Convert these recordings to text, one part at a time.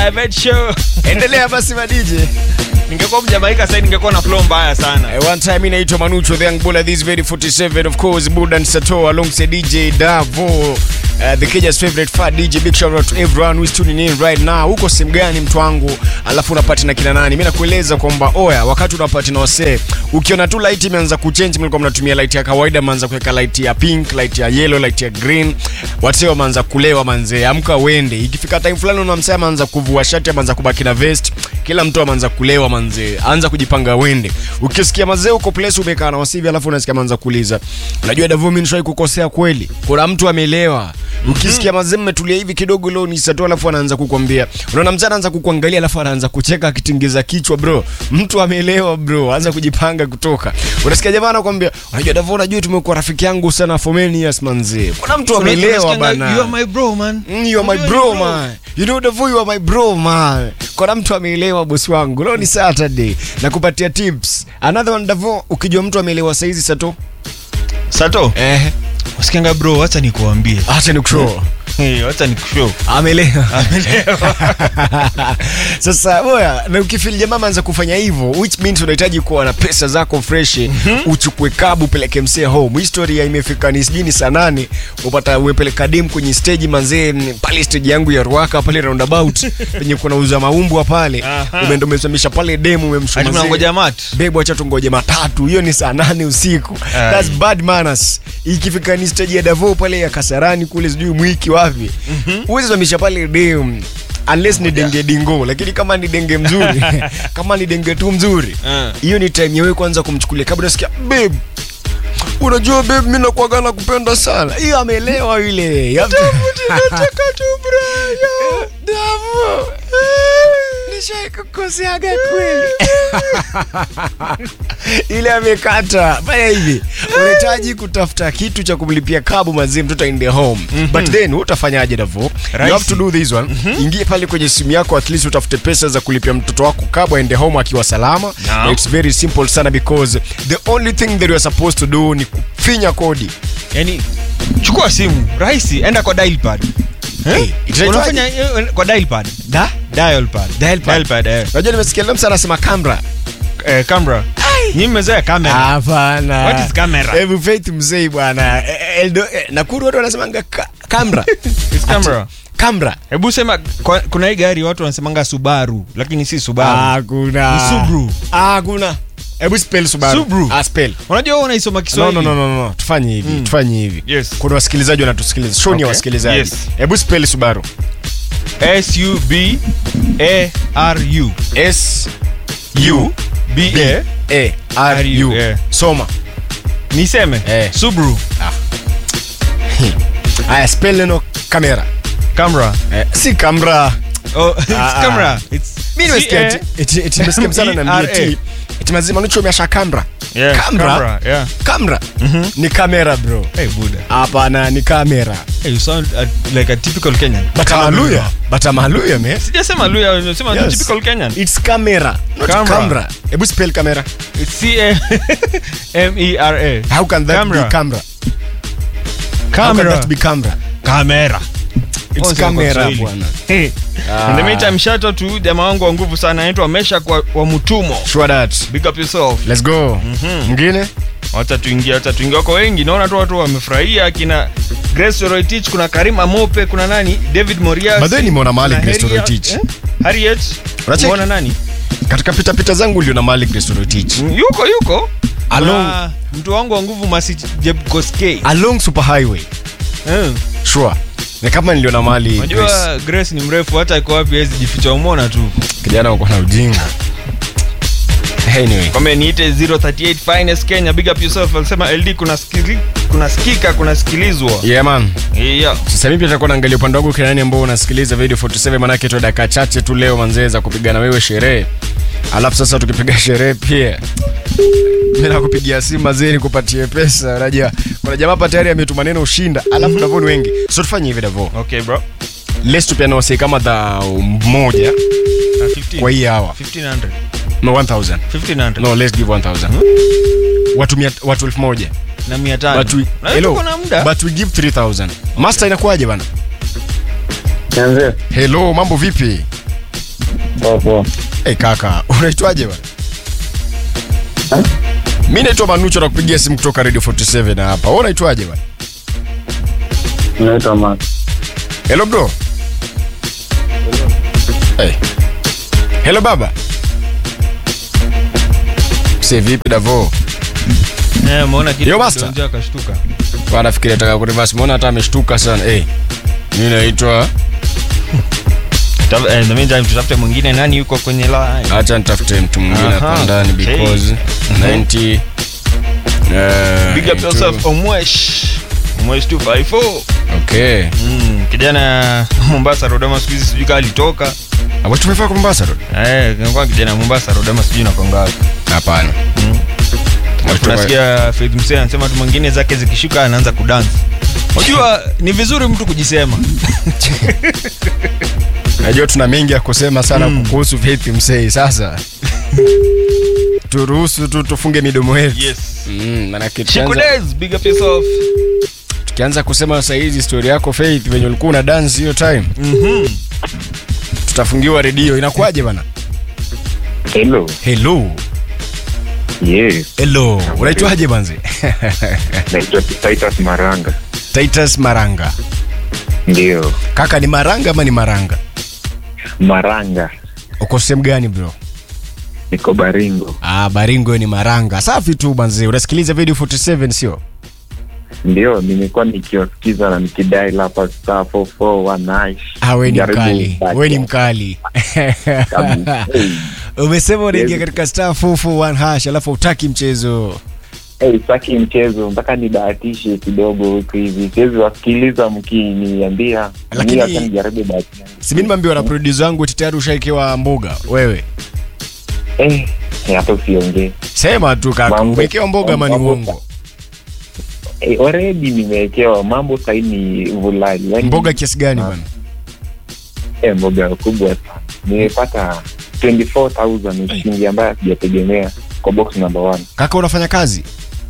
private show. endelea basi madj Ningekuwa Mjamaika sasa ningekuwa na flow mbaya sana. Eh, one time inaitwa manucho the young bull this very 47 of course budan sato alongside dj davo uh, the Kenya's favorite fat DJ. Big shout out to everyone who is tuning in right now. Huko sehemu gani mtu wangu? Alafu unapati na kina nani? Mimi nakueleza kwamba oya, wakati unapati na wasee, ukiona tu light imeanza kuchange, mlikuwa mnatumia light ya kawaida, mnaanza kuweka light ya pink, light ya yellow, light ya green. Wasee wameanza kulewa manzee, amka uende. Ikifika time fulani unamsema ameanza kuvua shati, ameanza kubaki na vest. Kila mtu ameanza kulewa manzee, anza kujipanga uende. Ukisikia mazee uko place umekaa na wasivi, alafu unasikia ameanza kuuliza, unajua Davu, mimi nishai kukosea kweli? Kuna mtu amelewa ukisikia mazee mmetulia hivi kidogo leo ni saa tu alafu anaanza kukwambia unaona mzee anaanza kukuangalia alafu anaanza kucheka akitingiza kichwa bro mtu ameelewa bro anza kujipanga kutoka unasikia jamaa anakuambia unajua Davo unajua tumekuwa rafiki yangu sana for many years manzee kuna mtu ameelewa bana You are my bro man. Mm, you are my bro man. You know Davo you are my bro man. Kuna mtu ameelewa bosi wangu. Leo ni Saturday. Nakupatia tips. Another one Davo ukijua mtu ameelewa saizi sato. Sato, Eh. usikianga bro, acha nikuambie. Acha nikushow. Hey, acha nikushow. Ameelewa. Sasa boya, na ukifili jamaa ameanza kufanya hivyo, which means unahitaji kuwa na pesa zako fresh, uchukue kabu upeleke msee home. Historia imefika ni sijui ni saa nane, upata uepeleka dem kwenye stage manzee, m, pale stage yangu ya Ruaka pale roundabout penye kuna uza maumbwa pale, Aha. umeenda umesamisha pale dem umemshuma Ati mnangoja mat. Bebu acha tungoje matatu, hiyo ni saa nane usiku. Aye. That's bad manners. Ikifika ni stage ya Davo pale ya Kasarani kule sijui mwiki wapi. Huwezi zamisha pale dem unless ni denge dingo, lakini kama ni denge mzuri, kama ni denge tu mzuri, Ah. hiyo ni time yewe kwanza kumchukulia kabla unasikia babe Unajua babe, mimi nakuaga na kupenda sana. Hiyo ameelewa yule. Nataka tu Brian. Davu. Nishai kukoseaga kweli. ile amekata fanya hivi unahitaji kutafuta kitu cha kumlipia kabu mazee mtoto in the home but then utafanyaje davo you Rahisi. have to do this one ingie pale kwenye simu yako at least utafute pesa za kulipia mtoto wako kabu aende home akiwa salama Naam. it's very simple sana because the only thing that you are supposed to do ni kufinya kodi Yaani chukua simu, rahisi, enda kwa dial pad. Eh? Hey, itaitwaje? Unafanya eh, kwa dial pad. da Dial pad. Dial pad. Dial pad. eh. unajua nimesikia leo msa anasema camera Eh, camera. Nyinyi mmezoea camera. hapana What is camera? hebu faith mzee bwana Eh, eh, Eldo- eh, nakuru watu wanasemanga ka- camera It's camera. camera Hebu sema kwa- kuna hii gari watu wanasemanga Subaru, lakini si Subaru. hakuna Ni Subaru. hakuna hebu spell Subaru Subaru. ah spell Unajua wewe unaisoma no, Kiswahili. no, no, no, no. tufanye hivi Mm. tufanye hivi Yes. kuna wasikilizaji wanatusikiliza show ni ya Okay. wasikilizaji Yes. hebu spell Subaru S U B A R U. S U B A. A R U yeah. soma Niseme Eh. Subaru haya spell neno kamera camera. eh, si kamera Oh, it's Ah, ah. camera. It's mimi nimesikia C A- eti- eti eti nimesikia msana na M E R A. eti eti mazima nucho umeasha kamera Yeah, Camera? camera, yeah. kamera ni kamera bro Hey, Buddha. hapana ni kamera Hey, you sound uh, like a typical Kenyan. batamaluya batamaluya me Sijasema Luya, nimesema Yes. typical Kenyan. it's camera not Camera. camera hebu spell camera It's C A M E R A. how can that Camera. be camera how can Camera. that be camera Camera. it's Onse kwa camera Kiswahili. bwana Hey. Ah. In the meantime, shout out to jamaa wangu wa nguvu sana anaitwa Mesha kwa wa Mutumo. sure that Big up yourself. let's go mwingine Wacha tuingie, wacha tuingie. Wako wengi, naona tu watu wamefurahia kina Grace Roitich, kuna Karim Amope, kuna nani? David Morias. By the way, nimeona mahali kuna Grace Harriet- Roitich. eh? Harriet. Unacheki? Umeona nani? katika pita pita zangu uliona mali Kristoritich Yuko yuko. Along- Kuna mtu wangu wa nguvu Masi Jebkoskei. along super highway Eh. sure ni kama niliona mali Grace. Unajua Grace ni mrefu hata iko wapi hawezi jificha umona tu. kijana uko na ujinga anyway Kwame niite 038 finest Kenya big up yourself. Alisema LD kuna skili, kuna sikika kuna sikilizwa. yeah man Yeah. sasa mimi pia nitakuwa naangalia upande wangu kinani ambao unasikiliza video 47 manake tu dakika chache tu leo manzee za kupiga na wewe sherehe alafu sasa tukipiga sherehe pia mimi nakupigia simu mazee nikupatie pesa unajua kuna jamaa hapa tayari ametuma neno ushinda alafu Davo ni wengi so tufanye hivi Davo Okay bro. let's tupiane wasee kama dhao moja Na 15. kwa hii hawa 1500. no 1000 1500. no let's give 1000 watu mia, watu elfu moja Na 500. but we, Na hello, tuko na muda. but we give 3000 master inakuwaje bana Nianze. hello mambo vipi Poa poa. hey, kaka unaitwaje bana mi naitwa manucho na kupigia simu kutoka radio 47 hapa Wewe unaitwaje bana Naitwa Max. hello bro hey. hello baba se vipi davo Eh, umeona kitu Yo, master. kidonja akashtuka. anafikiria taka kurivas mbona hata ameshtuka sana hey. mi naitwa Taf- eh, in the meantime, tutafute mwingine nani yuko kwenye line. hacha nitafute mtu mwingine Aha, hapa ndani okay. because 90 eh, Big up yourself Omwesh. Omwesh 254. okay Mm, kijana Mombasa Rodama siku hizi sijui kama alitoka. Abo tumefaa kwa Mombasa Road? Eh, kwa kijana Mombasa Rodama sijui nakonga wapi. Hapana. Mm. Watu wa- tunasikia Faith Msee anasema tu mwingine zake zikishuka anaanza kudansi. Unajua ni vizuri mtu kujisema. Najua tuna mengi ya kusema sana Mm. kuhusu Faith Msei sasa. Turuhusu tu tufunge midomo yetu. Yes. Mm, manake tukianza, Shikules, big up yourself. tukianza kusema sasa hizi story yako Faith venye ulikuwa una dance hiyo time, Mhm. tutafungiwa redio. Inakuwaje bana? Hello. Hello. Yes. Hello. Unaitwaje banze? Naitwa Titus Maranga. Titus Maranga. Ndio. Kaka ni Maranga ama ni Maranga? Maranga. Uko sehemu gani bro? Niko Baringo. Ah, Baringo ni Maranga. Safi tu banze. Unasikiliza video 47 sio? Ndio, nimekuwa nikiwasikiza na nikidai hapa star 441 nice. Ah, we ni Jaribu mkali. back We ni ya- mkali. kabisa. Hey. Umesema unaingia Yes. katika star 441 hash alafu utaki mchezo. Hey, saki mchezo mpaka nibahatishe kidogo huku hivi. Siwezi wasikiliza mkiniambia. Lakini- Mimi hata nijaribu bahati yangu. Si mimi nimeambiwa na producer wangu eti tayari ushaikewa mboga wewe. Eh, hata usiongee. Sema tu kaka, Mambo- umekewa mboga ama ni mambo- uongo? Eh, already nimewekewa mambo sahii ni vulali. Yaani- Mboga kiasi gani Ah. bwana? Eh, mboga kubwa sana. Nimepata 24,000 shilingi ambayo sijategemea kwa box number one. Kaka unafanya kazi?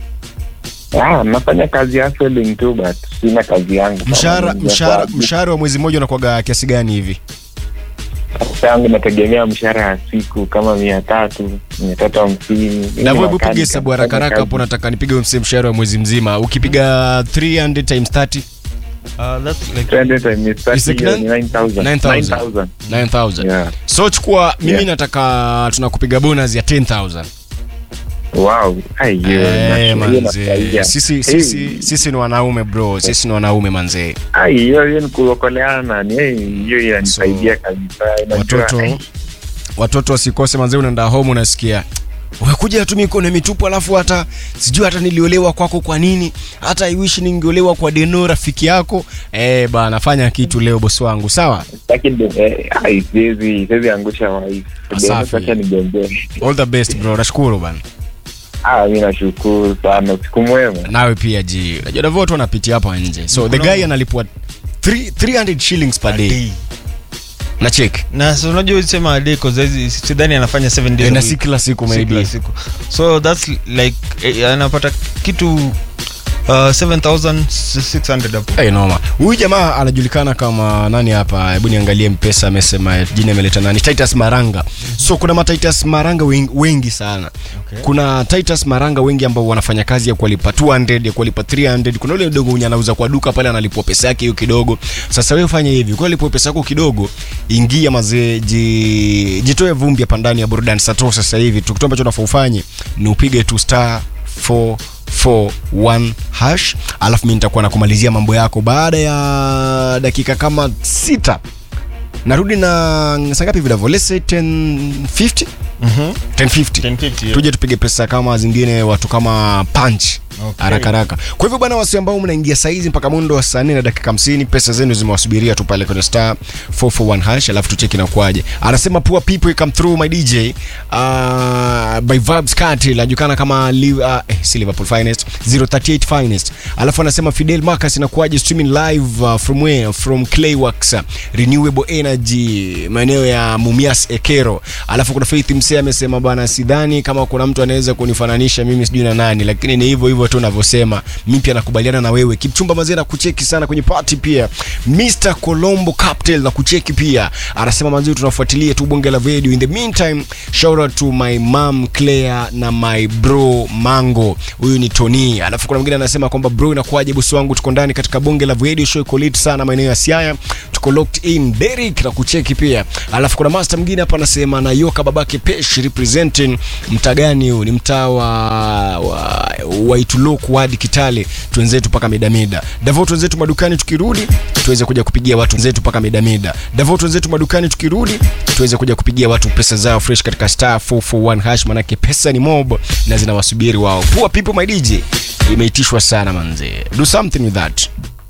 Ah, nafanya kazi ya selling tu but sina kazi yangu. Mshahara Kama mshahara kwa- mshahara wa mwezi mmoja unakuwaga kiasi gani hivi? Pesa yangu nategemea mshahara ya siku kama mia tatu mia tatu hamsini Na wewe piga hesabu haraka haraka hapo nataka nipige mse mshahara wa mwezi mzima. Ukipiga 300 times 30 Uh, that's like Is it nine- 9000? 9000 9000. Yeah. So chukua mimi Yeah. nataka tunakupiga bonus ya 10000. Wow. Ai, hiyo Eh, na- hiyo manze. nafurahia. Sisi sisi sisi ni wanaume bro. Sisi ni wanaume manze. Ai, hiyo hiyo ni kuokoleana ni eh, hiyo inanisaidia kabisa Unajua, watoto ai, watoto wasikose manze unaenda home unasikia umekuja tu mikono mitupu alafu hata sijui hata niliolewa kwako kwa nini hata iwishi ningeolewa kwa deno rafiki yako eh bana fanya kitu leo bosi wangu sawa sitaki ndo- eh, ai, siwezi siwezi angusha wife. Safi. Acha nigombee. all the best bro nashukuru bana Ah, mi nashukuru sana siku mwema nawe pia ji unajua davo watu wanapitia hapa nje so the guy analipwa 3 300 shillings per day day. na check na so unajua usema a day cause hizi- sidhani anafanya 7 days Eh, a na week. si kila siku Si kila maybe siku so that's like eh, anapata kitu uh, 7600 hapo Hey, noma huyu jamaa anajulikana kama nani hapa hebu niangalie mpesa amesema jina ameleta nani titus maranga so kuna matitus maranga wengi, wengi sana Okay. kuna titus maranga wengi ambao wanafanya kazi ya kuwalipa 200 ya kuwalipa 300 kuna ule mdogo mwenye anauza kwa duka pale analipwa pesa yake hiyo kidogo sasa wewe fanya hivi kwa lipwa pesa yako kidogo ingia mazee ji, jitoe vumbi hapa ndani ya burudani sato sasa hivi tu kitu ambacho unafaa ufanye ni upige tu star 441 hash alafu mi nitakuwa nakumalizia mambo yako baada ya dakika kama sita narudi na saa ngapi vilavo let's say 1050 Mhm. 1050 1050, yeah. tuje tupige pesa kama zingine watu kama punch Okay. haraka haraka kwa hivyo bwana wasi ambao mnaingia saizi mpaka mundo wa saa nne na dakika 50 pesa zenu zimewasubiria tu pale kwenye star 441 hash alafu tucheki na kuaje anasema poor people come through my dj uh, by vibes cartel anajulikana kama Liv, uh, eh, si liverpool finest 038 finest alafu anasema fidel marcus inakuaje streaming live uh, from where from clayworks uh, renewable energy maeneo ya mumias ekero alafu kuna faith msee amesema bwana sidhani kama kuna mtu anaweza kunifananisha mimi sijui na nani lakini ni hivyo hivyo tu unavyosema mi pia nakubaliana na wewe kipchumba mazee na kucheki sana kwenye party pia mr colombo captel na kucheki pia anasema mazee tunafuatilia tu bonge la video in the meantime shout out to my mom claire na my bro mango huyu ni tony alafu kuna mwingine anasema kwamba bro inakuwaje bosi wangu tuko ndani katika bonge la video show iko lit sana maeneo ya siaya tuko locked in Derek na kucheki pia alafu kuna master mwingine hapa anasema na yoka babake pesh representing mtaa gani huu ni mtaa wa, wa, wa Ituloku hadi Kitale twenzetu mpaka midamida Davo twenzetu madukani tukirudi tuweze kuja kupigia watu wenzetu mpaka midamida Davo twenzetu madukani tukirudi tuweze kuja kupigia watu pesa zao fresh katika star 441 hash manake pesa ni mob na zinawasubiri wao poor people my DJ imeitishwa sana manze do something with that